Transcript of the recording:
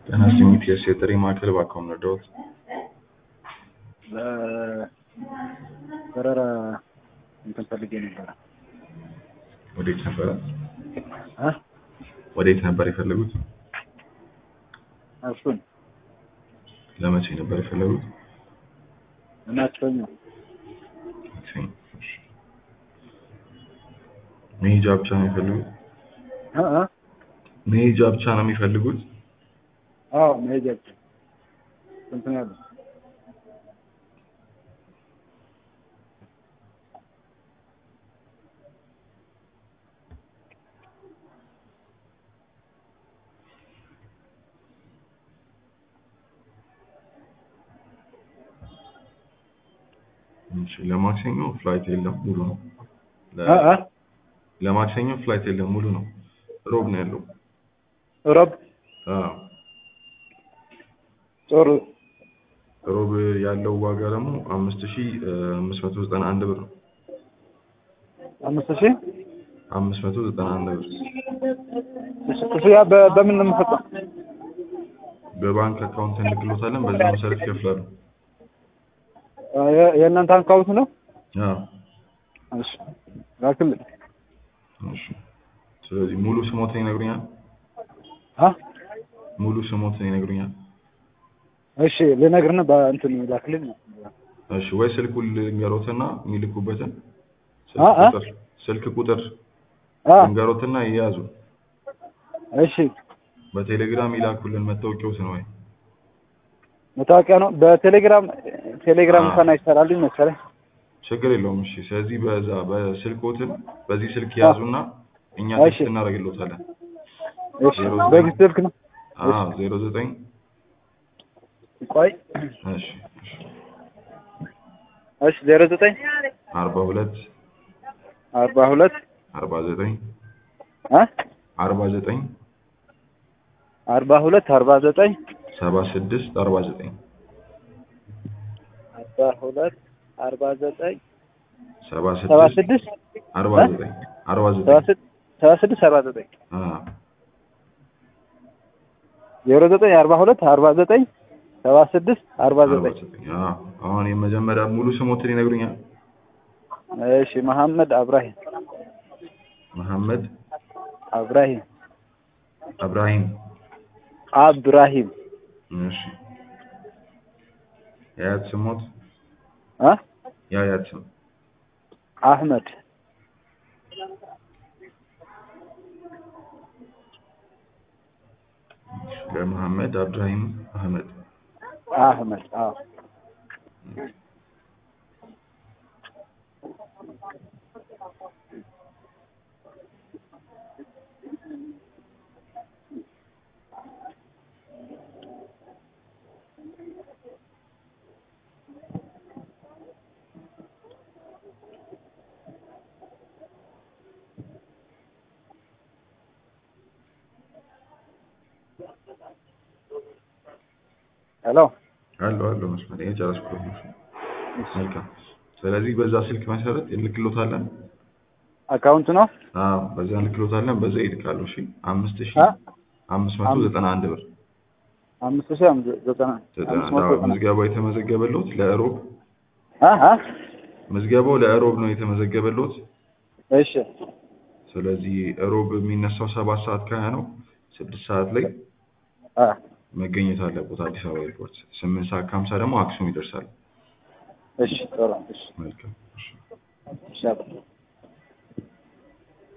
ጤና ይስጥልኝ ፒኤስ የጥሪ ማዕከል እባክዎ ልርዳዎት? በረራ እንትን ፈልጌ ነበረ። ወዴት ነበረ? እ ወዴት ነበር የፈለጉት? እሱን ለመቼ ነበር የፈለጉት? እናቸውኝ ማክሰኞ። እሺ። መሄጃ ብቻ ነው የሚፈልጉት? እ እ መሄጃ ብቻ ነው የሚፈልጉት? አዎ መሄጃ ብቻ። ስንት ነው ያለው? እሺ ለማክሰኞ ፍላይት የለም ሙሉ ነው። ለ- እ እ ለማክሰኞ ፍላይት የለም ሙሉ ነው። ሮብ ነው ያለው። ሮብ አዎ ጥሩ ሮብ ያለው ዋጋ ደግሞ አምስት ሺህ አምስት መቶ ዘጠና አንድ ብር ነው። አምስት ሺህ አምስት መቶ ዘጠና አንድ ብር ክፍያ በ- በምን ነው የምፈጸው? በባንክ አካውንት እንልክሎታለን። በዛ መሰረት ይከፍላሉ። እ የ- የእናንተ አካውንት ነው? አዎ እሺ ላክልኝ። እሺ። ስለዚህ ሙሉ ስሞትን ይነግሩኛል? አ ሙሉ ስሞትን ይነግሩኛል? እሺ ልነግርህ ነው በእንትን ላክልኝ። እሺ ወይ ስልኩ ልንገሮትና የሚልኩበትን አ አ ስልክ ቁጥር ስልክ ቁጥር አ ልንገሮትና ይያዙ። እሺ በቴሌግራም ይላኩልን መታወቂያዎትን ወይ መታወቂያ ነው በቴሌግራም ቴሌግራም አ። እንኳን አይሰራልኝ መሰለኝ። ችግር የለውም። እሺ ስለዚህ በዛ በስልኮትን በዚህ ስልክ ያዙና እኛ እሺ። ቴክስት እናደርግልዎታለን። እሺ በዚህ ስልክ ነው። አዎ ዜሮ ዘጠኝ ቆይ እሺ እሺ እሺ ዜሮ ዘጠኝ አርባ ሁለት አርባ ሁለት አርባ ዘጠኝ አ አርባ ዘጠኝ አርባ ሁለት አርባ ዘጠኝ ሰባ ስድስት አርባ ዘጠኝ አርባ ሁለት አርባ ዘጠኝ ሰባ ሰባ ስድስት ስድስት አርባ እ? ዘጠኝ አርባ ሰባ ዘጠኝ ስድስት ሰባ ስድስት አርባ ዘጠኝ አዎ ዜሮ ዘጠኝ አርባ ሁለት አርባ ዘጠኝ ሰባ ስድስት አርባ አርባ ዘጠኝ ዘጠኝ አዎ አሁን የመጀመሪያ ሙሉ ስሞትን ይነግሩኛል? እሺ መሐመድ አብራሂም መሐመድ አብራሂም እብራሂም አብራሂም እሺ የአያት ስሞት አ የአያት ስም አህመድ ለመሐመድ አብዱራሂም አህመድ አህመድ አዎ ሄሎ አለው አለው መስመር የጨረስኩት ነው። መልካም ስለዚህ በዛ ስልክ መሰረት እንልክሎታለን። አካውንት ነው አዎ በዛ እንልክሎታለን። በዛ ይልካሉ። እሺ አምስት ሺህ አ አምስት መቶ ዘጠና አንድ ብር አምስት ሺህ አምስት ዘጠና ዘጠና አምስት መቶ አዎ፣ ዘጠና ምዝገባው የተመዘገበሎት ለእሮብ አ አ ምዝገባው ለእሮብ ነው የተመዘገበሎት። እሺ ስለዚህ እሮብ የሚነሳው ሰባት ሰዓት ከሀያ ነው። ስድስት ሰዓት ላይ አ መገኘት አለበት አዲስ አበባ ኤርፖርት። ስምንት ሰዓት ከሀምሳ ደግሞ አክሱም ይደርሳል። እሺ ጥሩ እሺ መልካም እሺ። ይሻላል